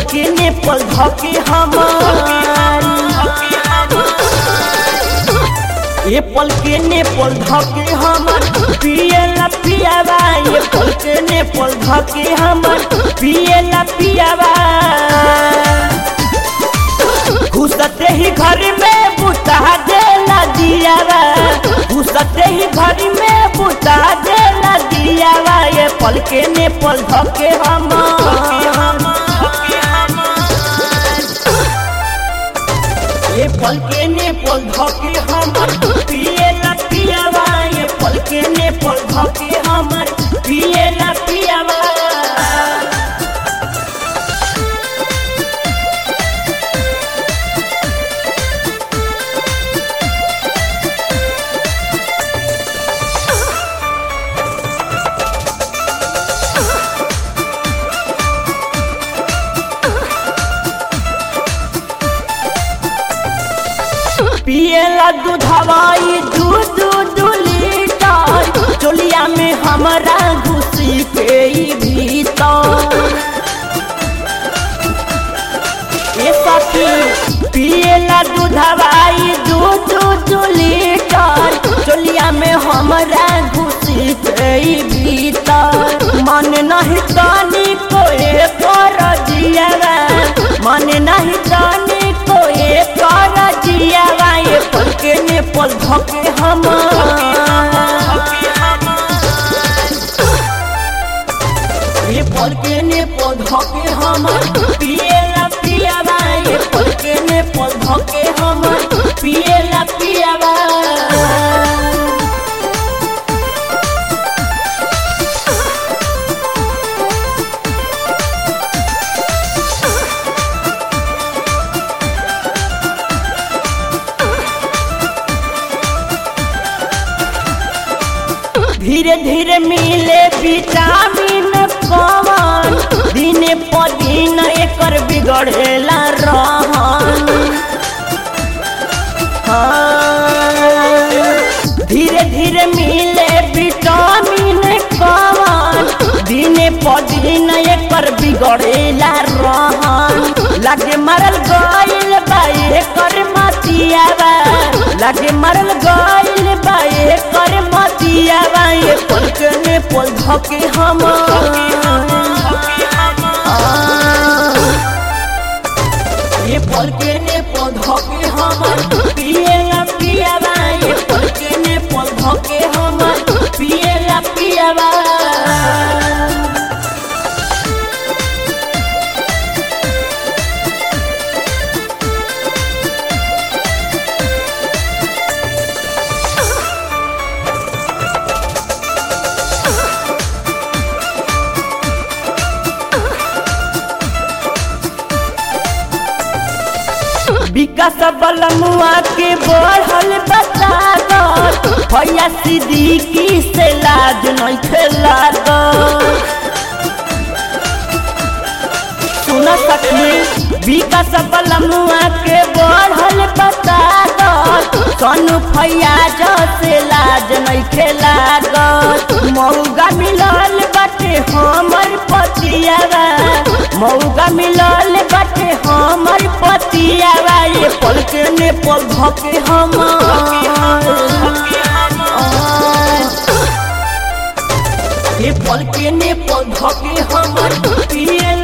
के ने पल धके हमार ये पल के ने पल धके हमर पियला पियावा ये पल के ने पल धके हमर पियला पियावा घुसते ही घर में बुता देला दियावा घुसते ही घर में बुता देला दियावा ये पल के ने पल धके हमर ये पल के ने पल धके हमर पियला पियावा ये पल के ने पल धके हमर पियला पियावा पियला दूधवाई दूध दू लीटर चोलिया में हमारा घुसी के ई भीतर ये सखी पियला दूधवाई दूध दू लीटर चोलिया में हमारा घुसी के ई भीतर मन नहीं तानी कोई कर जियावा मन नहीं तानी कोई कर जियावा ये पल के ने पल धके हमार ये पल के ने पल धके हमार पियला पियावा ये पल के ने पल धके हमार पियला पियावा धीरे धीरे मिले विटामिन कवन दिन पर दिन एकर बिगड़ेला रहन हाँ, धीरे धीरे मिले विटामिन कवन दिन पर दिन एकर बिगड़ेला रहन लागे मरल गइल बा एकर मतियावा लागे मरल गइल बा एकर मतियावा ये पल के ने पल धके हमार ये पल के ने पल धके हमार पियला पियावा ये पल के ने पल धके हमार पियला पियावा विकास बलमुआ के बढ़ल बतागत भैया सिद्दीकी से लाज नहीं खेलागत सुन सखी विकास बलमुआ के बढ़ल बतागत सोनू फैयाज से लाज नहीं खेलागत मौगा मिलल बाटे हमर पतियावा मौगा मिलल बाटे हमर पतियावा ये पल के ने पल धके हमार ये पल के ने पल धके हमर पिए